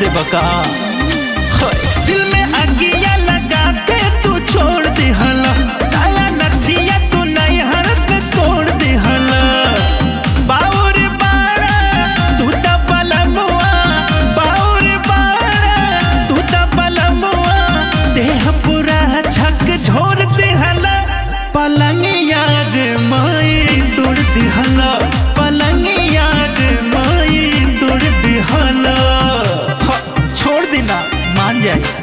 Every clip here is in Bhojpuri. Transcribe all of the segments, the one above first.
दे बका दिल में अगिया लगा के तू छोड़ दे हला डाला नथिया तू नहीं हरत तोड़ दे हला बाउर बाड़ा तू त बलमुआ बाउर बाड़ा तू त बलमुआ देह पूरा झक झोर दे हला पलंग यार माई तोड़ दे हला पलंग यार माई तोड़ दे हला ह, छोड़ देना मान जाए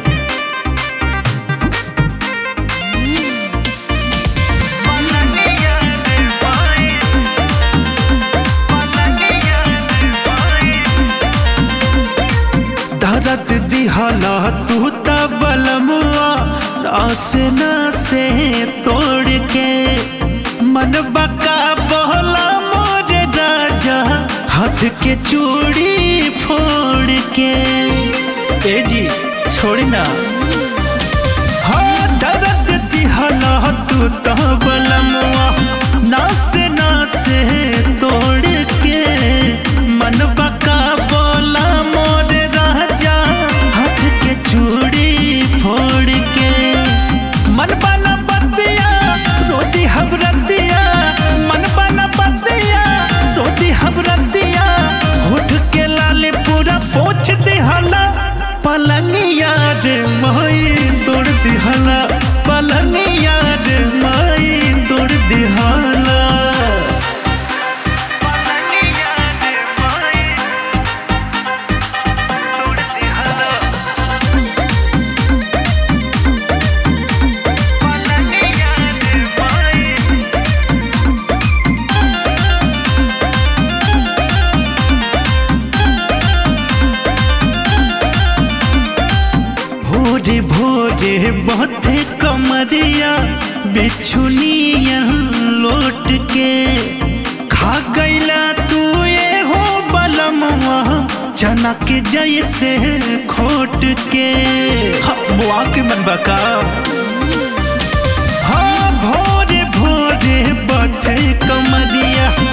दर्द दिहला तू त बलमुआ नास से तोड़ के मन बका बहला मोर राजा हाथ के चूड़ी फोड़ के ए जी छोड़ी ना हाँ दर्द दिहला तू त बलमुआ नास से तोड़ के मन बका बोला मोर राजा हाथ के चूड़ी फोड़ के मन बना बतिया रोती हबरतिया मन बना बतिया रोती हबरतिया होठ के लाले पूरा पोछ दिहला पलंग यार माई तोड़ दिहला पलंग यार माई तोड़ दिहला भोरे भोरे बथे कमरिया बिछुनिया लोट के खा गईला तू ये हो बलमवा चना के जैसे खोट के ह, बुआ के मन बका हाँ भोरे भोरे बथे कमरिया